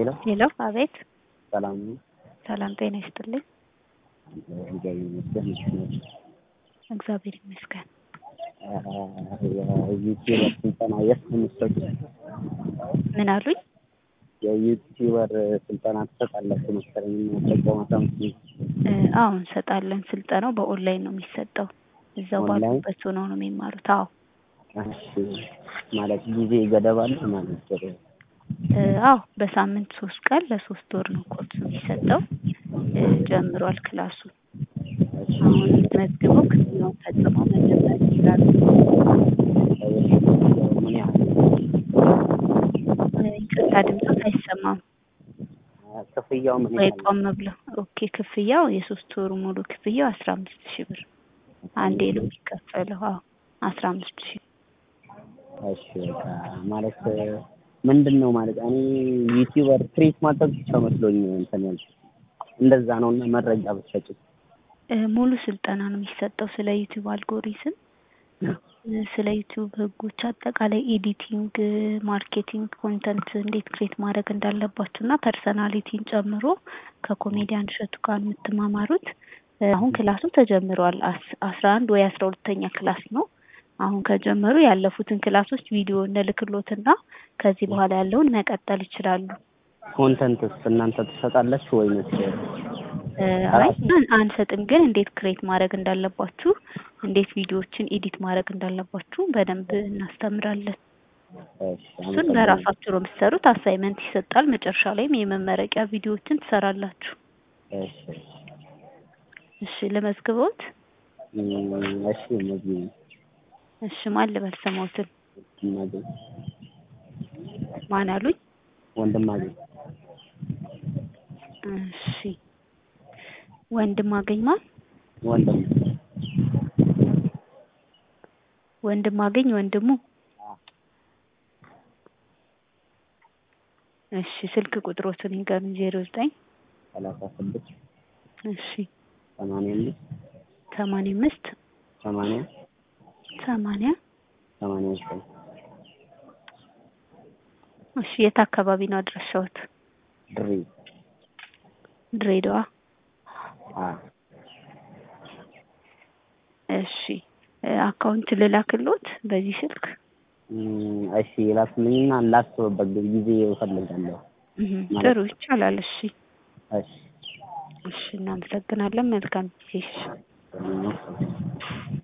ሄሎ ሄሎ አቤት ሰላም ነው? ሰላም ጤና ይስጥልኝ እግዚአብሔር ይመስገን። እንዴት ነሽ? እግዚአብሔር ይመስገን የዩቲዩበር ስልጠና የት ነው የምትሰጡት? ምን አሉኝ የዩቲዩበር ስልጠና ትሰጣላችሁ መሰለኝ የምጠቀመው አካውንት እ አዎ እንሰጣለን ስልጠናው በኦንላይን ነው የሚሰጠው እዛው ኦንላይን? ባሉበት ሆነው ነው የሚማሩት አዎ እሺ ማለት ጊዜ ገደብ አለ ማለት ነው? እ አዎ በሳምንት ሶስት ቀን ለሶስት ወር ነው ኮርሱ የሚሰጠው እ ጀምሯል ክላሱ አሁን መዝግበው ክፍያውን ፈጽመው መጀመር ይችላሉ ምን ያህል እ ይቅርታ ድምፆት አይሰማም ክፍያው ምን ወይ ያህል ቆም ብለው ኦኬ ክፍያው የሶስት ወሩ ሙሉ ክፍያው አስራ አምስት ሺህ ብር አንዴ ነው የሚከፈለው አዎ አስራ አምስት ሺህ እሺ በቃ ማለት ምንድን ነው ማለት እኔ ዩቲዩበር ክሬት ማድረግ ብቻ መስሎኝ እንትን ያልኩት እንደዛ ነው እና መረጃ ብትሰጪ እ ሙሉ ስልጠና ነው የሚሰጠው ስለ ዩቲዩብ አልጎሪዝም እ ስለ ዩቲዩብ ህጎች አጠቃላይ ኤዲቲንግ ማርኬቲንግ ኮንተንት እንዴት ክሬት ማድረግ እንዳለባችሁ እና ፐርሰናሊቲን ጨምሮ ከኮሜዲያን እሸቱ ጋር የምትማማሩት እ አሁን ክላሱ ተጀምሯል አስ- አስራ አንድ ወይ አስራ ሁለተኛ ክላስ ነው አሁን ከጀመሩ ያለፉትን ክላሶች ቪዲዮ እንልክሎትና ከዚህ በኋላ ያለውን መቀጠል ይችላሉ ኮንተንትስ እናንተ ትሰጣላችሁ ወይንስ እ አይ አን- አንሰጥም ግን እንዴት ክሬት ማድረግ እንዳለባችሁ እንዴት ቪዲዮዎችን ኤዲት ማድረግ እንዳለባችሁ በደንብ እናስተምራለን እሺ እሱን አመሰግናለሁ። በራሳችሁ ነው የምትሰሩት አሳይመንት ይሰጣል መጨረሻ ላይም የመመረቂያ ቪዲዮዎችን ትሰራላችሁ እሺ እሺ ለመዝግበውት እም፣ እሺ እነዚህ እሺ ማን ልበል ስሞትን ወንድማገኝ ማን አሉኝ ወንድማገኝ እሺ ወንድም አገኝ ማን ወንድም ወንድም አገኝ ወንድሙ እሺ ስልክ ቁጥሮትን ይንገሩኝ ዜሮ ዘጠኝ ሰላሳ ስድስት እሺ ሰማንያ አምስት ሰማንያ አምስት ሰማንያ ሰማንያ ሰማንያ ዘጠኝ እሺ የት አካባቢ ነው አድራሻዎት ድሬ ድሬዳዋ አ እሺ እ አካውንት ልላክሎት በዚህ ስልክ እም፣ እሺ ላክልኝና ላስብበት ጊዜ እፈልጋለሁ። እህ ማለት- ጥሩ ይቻላል እሺ እሺ እሺ እናመሰግናለን መልካም ጊዜ እሺ እም፣